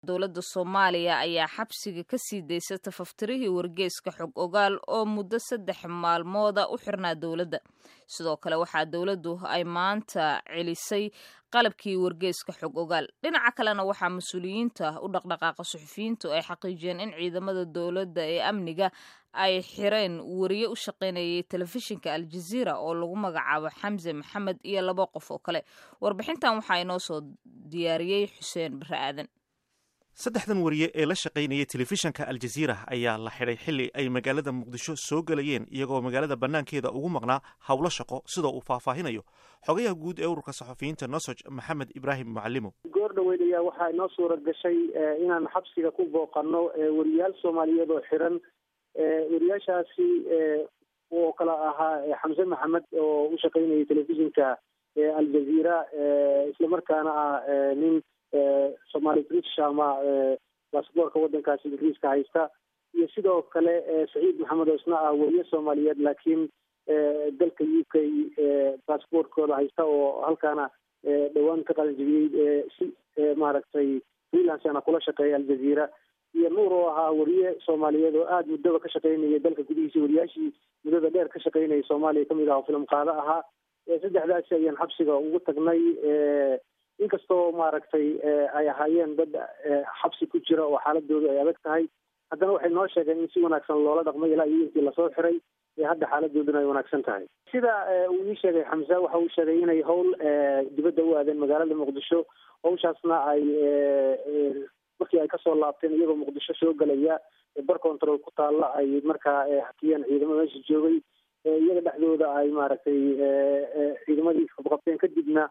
dowladda soomaaliya ayaa xabsiga ka sii daysa tafaftirihii wargeyska xog ogaal oo muddo saddex maalmooda u xirnaa dowladda sidoo kale waxaa dowladdu ay maanta celisay qalabkii wargeyska xog ogaal dhinaca kalena waxaa mas-uuliyiinta u dhaqdhaqaaqa suxufiyiintu ay xaqiijiyeen in ciidamada dowladda ee amniga ay xireen wariye u shaqaynayay telefishinka aljaziira oo lagu magacaabo xamse maxamed iyo laba qof oo kale warbixintan waxaa inoo soo diyaariyey xuseen bare aadan saddexdan wariye ee la shaqaynayay telefishanka aljaziira ayaa la xidhay xilli ay magaalada muqdisho soo gelayeen iyagoo magaalada bannaankeeda ugu maqnaa howlo shaqo sidoo uu faahfaahinayo xogayaha guud ee ururka saxufiyiinta nosoj maxamed ibraahim mucalimo goor dhaweyd ayaa waxaa inoo suura gashay inaan xabsiga ku booqano wariyaal soomaaliyeed oo xiran wariyaashaasi oo kala ahaa xamse maxamed oo u shaqaynayay telefishinka aljaziira islamarkaana ah nin somaali british ama basaboorka waddankaasi ingiriiska haysta iyo sidoo kale saciid maxamed oo isna ah weriye soomaaliyeed laakiin dalka u k basaboortkooda haysta oo halkaana dhowaan ka qalanjibiyey si maaragtay freelancena kula shaqeeya aljaziira iyo nuur oo ahaa weriye soomaaliyeed oo aada muddaba ka shaqaynayay dalka gudihiisa wariyaashii muddada dheer ka shaqaynayay soomaaliya kamid ah oo filim qaado ahaa saddexdaasi ayaan xabsiga ugu tagnay inkastoo maaragtay ay ahaayeen dad xabsi ku jira oo xaaladoodu ay adag tahay haddana waxay noo sheegeen in si wanaagsan loola dhaqmay ilaa iyo intii lasoo xiray ee hadda xaaladooduna ay wanaagsan tahay sida uu ii sheegay xamse waxa uu sheegay inay howl dibadda u aadeen magaalada muqdisho hawshaasna ay markii ay kasoo laabteen iyagoo muqdisho soo gelaya bar control ku taalla ay markaa hakiyeen ciidamo meesha joogay iyaga dhexdooda ay maaragtay ciidamadii qabqabteen kadibna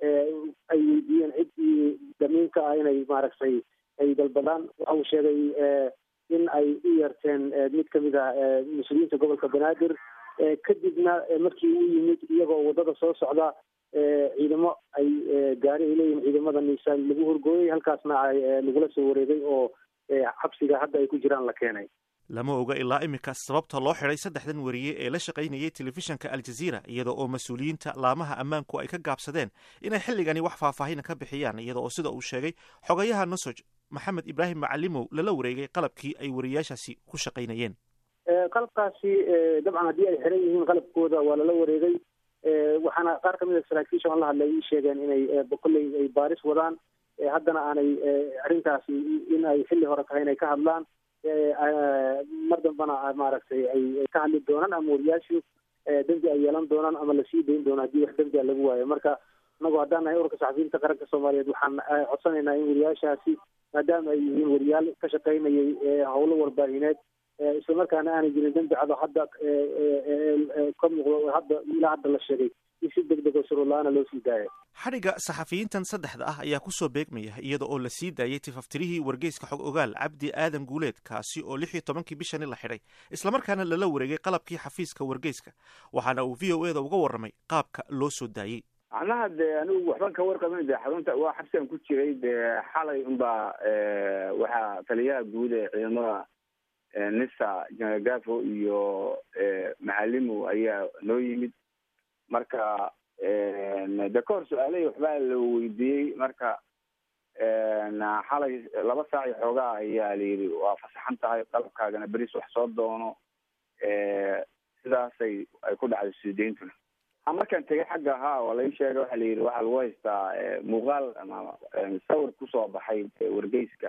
ay weydiiyeen ciddii damiinka ah inay maaragtay ay dalbadaan waxa uu sheegay in ay u yeerteen mid kamid ah mas-uuliyiinta gobolka banaadir kadibna markii uu yimid iyagoo waddada soo socda ciidamo ay gaari ay leeyihin ciidamada niisaan lagu horgooyay halkaasna ay lagula soo wareegay oo xabsiga hadda ay ku jiraan la keenay lama oga ilaa iminka sababta loo xidhay saddexdan wariye ee la shaqaynayay telefishanka aljaziira iyada oo mas-uuliyiinta laamaha ammaanku ay ka gaabsadeen inay xilligani wax faahfaahina ka bixiyaan iyada oo sida uu sheegay xogayaha nosoj maxamed ibraahim macalimow lala wareegay qalabkii ay wariyaashaasi ku shaqaynayeen qalabkaasi dabcan haddii ay xiran yihiin qalabkooda waa lala wareegay waxaana qaar kamid a saraakiisha aan la hadlay ii sheegeen inay kolley ay baaris wadaan haddana aanay arrintaasi in ay xilli hore tahay inay ka hadlaan mar dambana maaragtay ay ka hadli doonaan ama wariyaashu dembi ay yeelan doonaan ama lasii dayn doono haddii wax dembi a lagu waayo marka inagu haddaan nahay ururka saxafiyiinta qaranka soomaaliyeed waxaan codsanaynaa in wariyaashaasi maadaama ay yihiin wariyaal ka shaqaynayay howlo warbaahineed islamarkaana aanay jirin dembi cado hadda ka muuqdo hadda ilaa hadda la sheegay in si deg deg oo shuruurla-aana loo sii daaya xadhigga saxafiyiintan saddexda ah ayaa kusoo beegmaya iyada oo la sii daayay tifaftirihii wargeyska xog ogaal cabdi aadan guuleed kaasi oo lix iyo tobankii bishani la xidhay islamarkaana lala wareegay qalabkii xafiiska wargeyska waxaana uu v o e da uga warramay qaabka loo soo daayey macnaha dee anigu waxban ka warqabin de xarunta waa xabsigan ku jiray dee xalay unbaa waxaa taliyaha guud ee ciidamada nisa jenaraal gafo iyo macalimo ayaa noo yimid marka de ka hor su-aalahii waxbaa la weydiiyey marka xalay laba saac iyo xoogaa ayaa layidhi waa fasaxan tahay qalabkaagana beris wax soo doono sidaasay ay ku dhacday suudeyntuna markaan tegay xagga haa waa lai sheegay waxa la yidhi waxaa lagu haystaa muuqaal ama sawir kusoo baxay wargeyska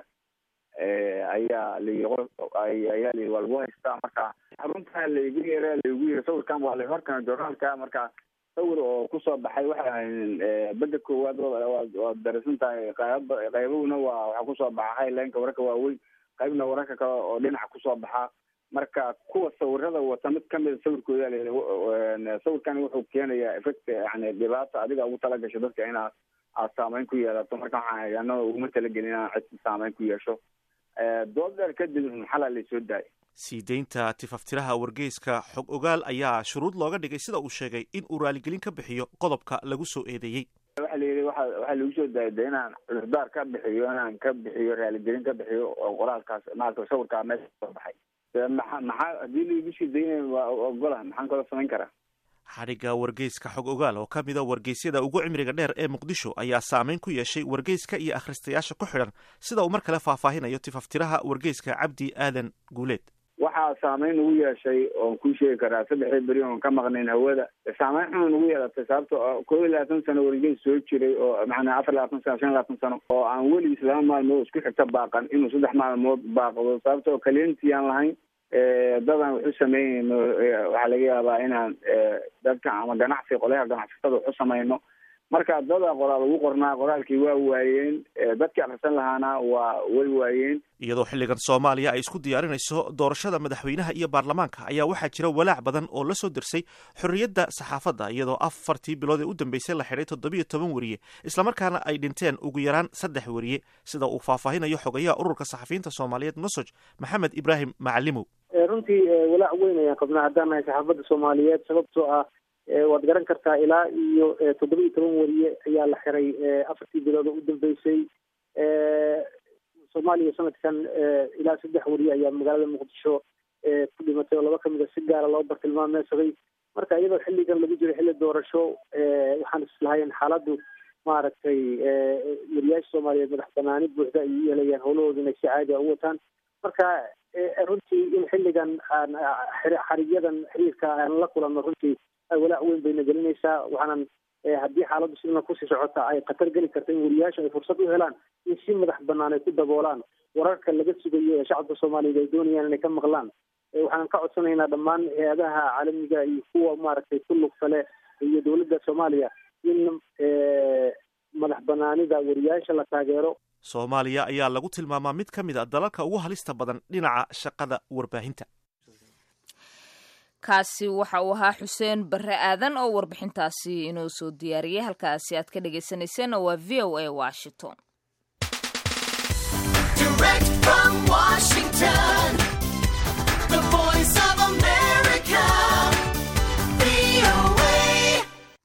ayaa layi ayaa layihi waa lagu haystaa marka xarunta laigu yeera laigu yiri sawirkan waa la horkana journaalka marka sawir oo kusoo baxay waxa ahayn beda koowaad waad darasan tahay qayb qaybahuna waa waxaa kusoo baxa highlineka wararka waaweyn qaybna wararka kale oo dhinaca kusoo baxa marka kuwa sawirada wata mid kamida sawirkooda sawirkan wuxuu keenayaa effect yani dhibaata adiga ugu talagasho dadka inaad aad saameyn ku yeelato marka waxaan anaa uguma talagelin inaan cid saameyn ku yeesho dood dheer kadib xalaa laysoo daayay sii deynta tifaftiraha wargeyska xog ogaal ayaa shuruud looga dhigay sida uu sheegay in uu raaligelin ka bixiyo qodobka lagu soo eedeeyey waxa la yidhi waxa waxaa lagu soo daayay de inaan cudurdaar ka bixiyo inaan ka bixiyo raaligelin ka bixiyo oo qoraalkaas maarata sawirkaa meesha soo baxay maxa maxaa haddii laigu sii daynay waa ogola maxaan kaloo samayn karaa xadhigga wargeyska xog ogaal oo ka mida wargeysyada ugu cimriga dheer ee muqdisho ayaa saameyn ku yeeshay wargeyska iyo akhristayaasha ku xidhan sida uu mar kale faahfaahinayo tifaftiraha wargeyska cabdi aadan guuleed waxaa saameyn ugu yeeshay oon kuu sheegi karaa saddexdii beri oon ka maqnayn hawada saameyn xun ugu yeelatay sababto kow iyo labaatan sano wargeys soo jiray oo macnaa afar labaatan sano shan labaatan sano oo aan weligiis laba maalmood isku xigta baaqan inuu saddex maalmood baaqdo sababtoo kaliyantii aan lahayn dadaan waxu sameynayno waxaa laga yaabaa inaan dadka ama ganacsi qolyaha ganacsatada waxu samayno marka dada qoraal ugu qornaa qoraalkii waa waayeen dadkii akrisan lahaana waa way waayeen iyadoo xilligan soomaaliya ay isku diyaarinayso doorashada madaxweynaha iyo baarlamaanka ayaa waxaa jira walaac badan oo la soo dirsay xorriyadda saxaafadda iyadoo afartii bilood ee u dambeysay la xidhay toddobiyo toban weriye islamarkaana ay dhinteen ugu yaraan saddex weriye sida uu faahfaahinayo xogayaha ururka saxafiyiinta soomaaliyeed nosoj maxamed ibraahim macalimow runtii walaac weyn ayaan qabnaa haddaan nahay saxaafadda soomaaliyeed sababtoo ah waad garan kartaa ilaa iyo toddoba iyo toban weriye ayaa la xiray afartii bilood oo u dambeysay soomaaliya sanadkan ilaa saddex weriye ayaa magaalada muqdisho ku dhimatay oo laba kamid a si gaara loo bartilmaameysaday marka iyadoo xilligan lagu jiro xilli doorasho waxaan islahayn xaaladdu maaragtay weriyaasha soomaaliyeed madax banaani buuxda ay u yeelayaan howlahooda inay si caadi a u wataan marka runtii in xilligan aan xarigyadan xiriirka aan la kulanno runtii walaac weyn bayna gelinaysaa waxaanan haddii xaaladdu sidana kusii socota ay khatar geli karta in weriyaasha ay fursad u helaan in si madax banaan ay ku daboolaan wararka laga sugayo ee shacabka soomaaliyeed ay doonayaan inay ka maqlaan waxaan ka codsanaynaa dhammaan hay-adaha caalamiga iyo kuwa maaragtay ku lugta leh iyo dowladda soomaaliya in madax banaanida weriyaasha la taageero soomaaliya ayaa lagu tilmaamaa mid ka mid a dalalka ugu halista badan dhinaca shaqada warbaahinta kaasi waxa uu ahaa xuseen barre aadan oo warbixintaasi inoo soo diyaariyey halkaasi aad ka dhagaysanayseen waa v o a washington